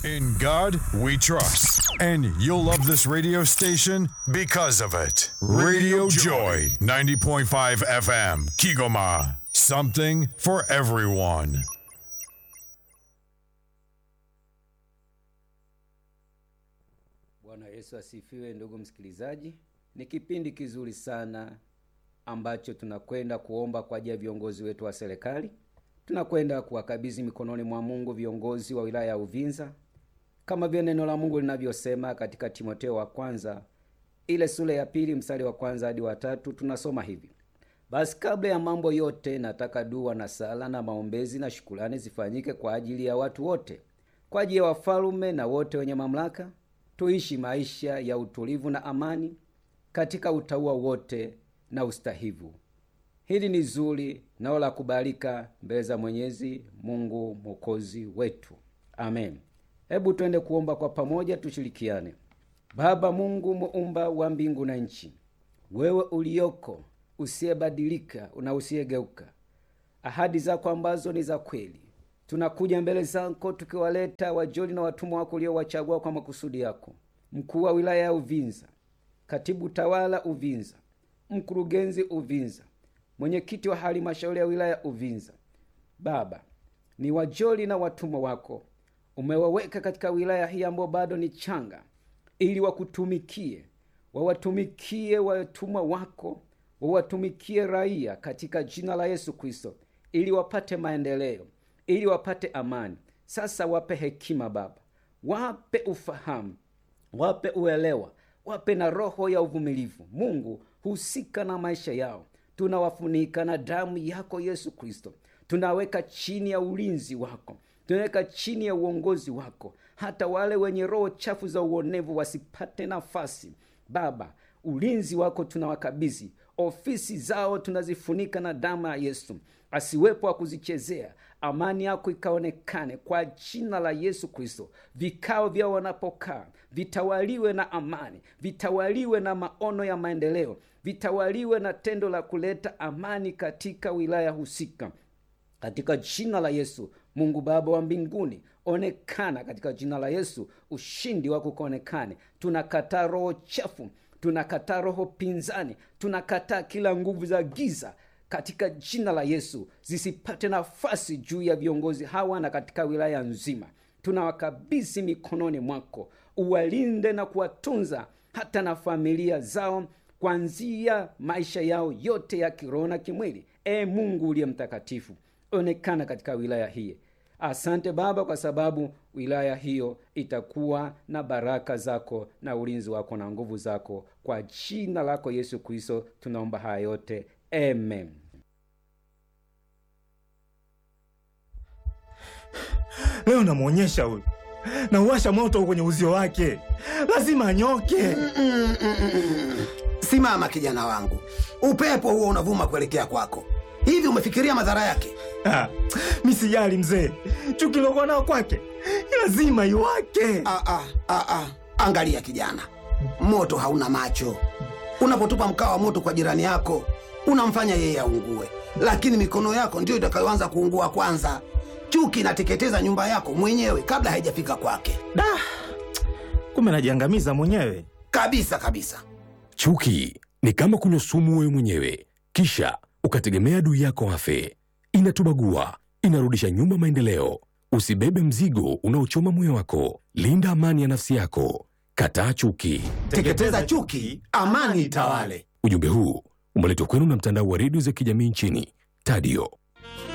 In God we trust. And you'll love this radio station because of it. Radio Joy, 90.5 FM, Kigoma. Something for everyone. Bwana Yesu asifiwe, ndugu msikilizaji. Ni kipindi kizuri sana ambacho tunakwenda kuomba kwa ajili ya viongozi wetu wa serikali. Tunakwenda kuwakabidhi mikononi mwa Mungu viongozi wa wilaya ya Uvinza, kama vile neno la Mungu linavyosema katika Timotheo wa kwanza ile sura ya pili mstari wa kwanza hadi wa tatu. Tunasoma hivi: basi kabla ya mambo yote, nataka dua na sala na maombezi na shukurani zifanyike kwa ajili ya watu wote, kwa ajili ya wafalume na wote wenye mamlaka, tuishi maisha ya utulivu na amani katika utauwa wote na ustahivu. Hili ni zuri nao la kubalika mbele za Mwenyezi Mungu mwokozi wetu, amen. Hebu twende kuomba kwa pamoja, tushirikiane. Baba Mungu muumba wa mbingu na nchi, wewe ulioko usiyebadilika na usiyegeuka, ahadi zako ambazo ni za kweli, tunakuja mbele zako tukiwaleta wajoli na watumwa wako uliowachagua kwa makusudi yako, mkuu wa wilaya ya Uvinza, katibu tawala Uvinza, mkurugenzi Uvinza, mwenyekiti wa halmashauri ya wilaya ya Uvinza. Baba, ni wajoli na watumwa wako umewaweka katika wilaya hii ambayo bado ni changa, ili wakutumikie, wawatumikie watumwa wako, wawatumikie raia katika jina la Yesu Kristo, ili wapate maendeleo, ili wapate amani. Sasa wape hekima Baba, wape ufahamu, wape uelewa, wape na roho ya uvumilivu. Mungu, husika na maisha yao, tunawafunika na damu yako Yesu Kristo, tunaweka chini ya ulinzi wako tunaweka chini ya uongozi wako, hata wale wenye roho chafu za uonevu wasipate nafasi. Baba, ulinzi wako tunawakabidhi, ofisi zao tunazifunika na damu ya Yesu, asiwepo wa kuzichezea. Amani yako ikaonekane kwa jina la Yesu Kristo. Vikao vyao wanapokaa vitawaliwe na amani, vitawaliwe na maono ya maendeleo, vitawaliwe na tendo la kuleta amani katika wilaya husika, katika jina la Yesu. Mungu Baba wa mbinguni, onekana katika jina la Yesu, ushindi wako ukaonekane. Tunakataa roho chafu, tunakataa roho pinzani, tunakataa kila nguvu za giza katika jina la Yesu, zisipate nafasi juu ya viongozi hawa na katika wilaya nzima. Tunawakabidhi mikononi mwako, uwalinde na kuwatunza hata na familia zao, kuanzia maisha yao yote ya kiroho na kimwili. E Mungu uliye mtakatifu, onekana katika wilaya hii. Asante Baba, kwa sababu wilaya hiyo itakuwa na baraka zako na ulinzi wako na nguvu zako. Kwa jina lako Yesu Kristo tunaomba haya yote, amen. Leo namwonyesha huyu, nauwasha moto kwenye uzio wake, lazima anyoke. Simama kijana wangu, upepo huo unavuma kuelekea kwako. Hivi umefikiria madhara yake? Ah, mi sijali mzee, chuki lokuwa nao kwake lazima iwake. Ah, ah, ah, ah. Angalia kijana, moto hauna macho. Unapotupa mkaa wa moto kwa jirani yako unamfanya yeye aungue, lakini mikono yako ndiyo itakayoanza kuungua kwanza. Chuki inateketeza nyumba yako mwenyewe kabla haijafika kwake, Da, kumbe najiangamiza mwenyewe. kabisa kabisa. Chuki ni kama kunywa sumu wewe mwenyewe, kisha ukategemea adui yako afe. Inatubagua, inarudisha nyuma maendeleo. Usibebe mzigo unaochoma moyo wako. Linda amani ya nafsi yako. Kataa chuki. Teketeza chuki, amani itawale. Ujumbe huu umeletwa kwenu na mtandao wa redio za kijamii nchini Tadio.